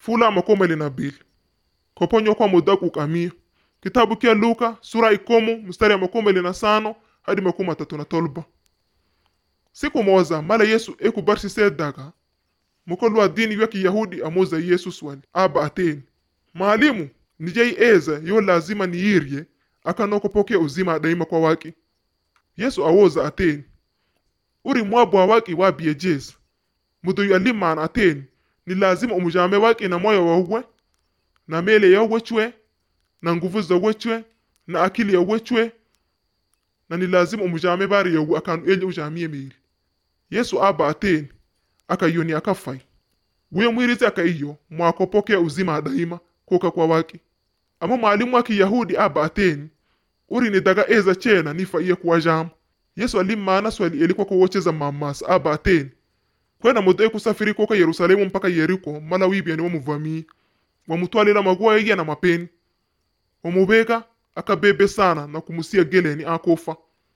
fula makomele na bili koponywa kwa muda kukamia kitabu kia luka sura ikomu mstari ya makomele na sano hadi makumi matatu na tolba siku moza mala yesu ekubarsise daga mukolu wa dini ya kiyahudi amuza yesu swali aba ateni maalimu nijei eza yo lazima niirye akanokopokea uzima daima kwa waki yesu awoza ateni uri mwabwa waki wabiye jeza mudu alimana ateni ni lazima umujame waki na moyo wauwe na mele yawe chwe na nguvu zawe chwe na akili yawe chwe na ni lazima umujame bari yawe akanu enye ujamie mili yesu aba ateni akayoni akafai wiyo mwirizi akaiyo mwakopokea uzima daima kuka kwa waki ama mwalimu wa kiyahudi aba ateni uri ni daga eza chena nifaiye kuwa jamu yesu alimmaana swali elikuwa kuwocheza mamasa aba ateni kwena mudo ekusafiri koka yerusalemu mpaka yeriko mala wibyani wamuvamii wamutwalila maguwa yeye na mapeni wamubeka akabebe sana na kumusia geleni akofa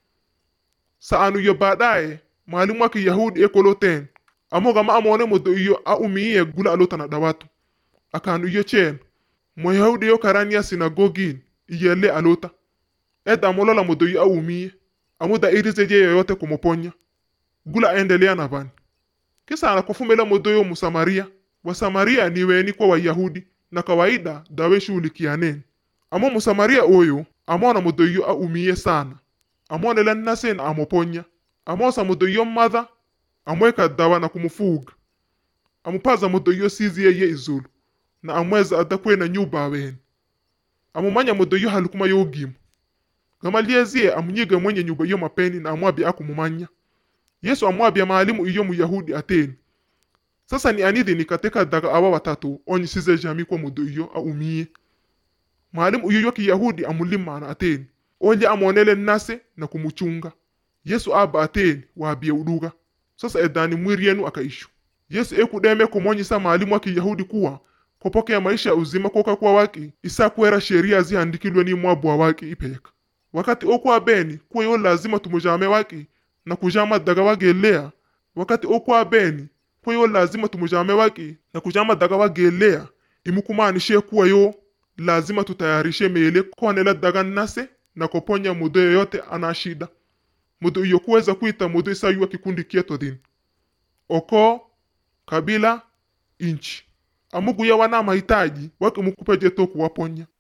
saanu yo baadaye mwalimu wa kiyahudi ekoloten amogama amone mudo iyo aumiiye gula alota na dawatu akanu iyo chen mwayahudi yo karania sinagogin iyele alota eda amolola mudo iyo aumiiye amuda irizeje yoyote kumuponya gula endelea na bani kisa anakufumela mudo yo musamaria wasamaria ni weni kwa wayahudi na kawaida dawe shughulikianeni amo musamaria oyo amona mudo iyo aumiye sana amonela nasen amuponya amosa mudo iyo madha amweka dawa na kumufuga amupaza mudo iyo sizi yeye izulu na amweza adakwena nyuba awene amumanya mudo iyo halukuma yogimu gamaliezie amunyiga mwenye nyuba iyo mapeni na amwabia akumumanya yesu amwabia maalimu iyo muyahudi ateni sasa ni anidi nikateka daga awa watatu onyisize jami kwa mudo iyo aumiye mwalimu iyo yo kiyahudi amulimana ateni olye amonele nase na kumuchunga yesu aba ateni waabie uduga sasa edani mwiri yenu akaishu yesu ekudeme kumonyisa maalimu wa kiyahudi kuwa kopokea maisha ya uzima koka kwa waki isakwera sheria zihandikilwe ni mwabwa waki ipeka wakati okwa beni kuwa yo lazima tumujame waki na kujama daga wagelea wakati okwa beni kuwa yo lazima tumujame waki na kujama daga wagelea imukumanishe kuwa yo lazima tutayarishe mele kwanela daga nase na koponya mudo yoyote ana shida mudo iyo kuweza kuita mudo isayuwa kikundi kieto dini oko kabila inchi amuguya wana mahitaji wakimukupeje to kuwaponya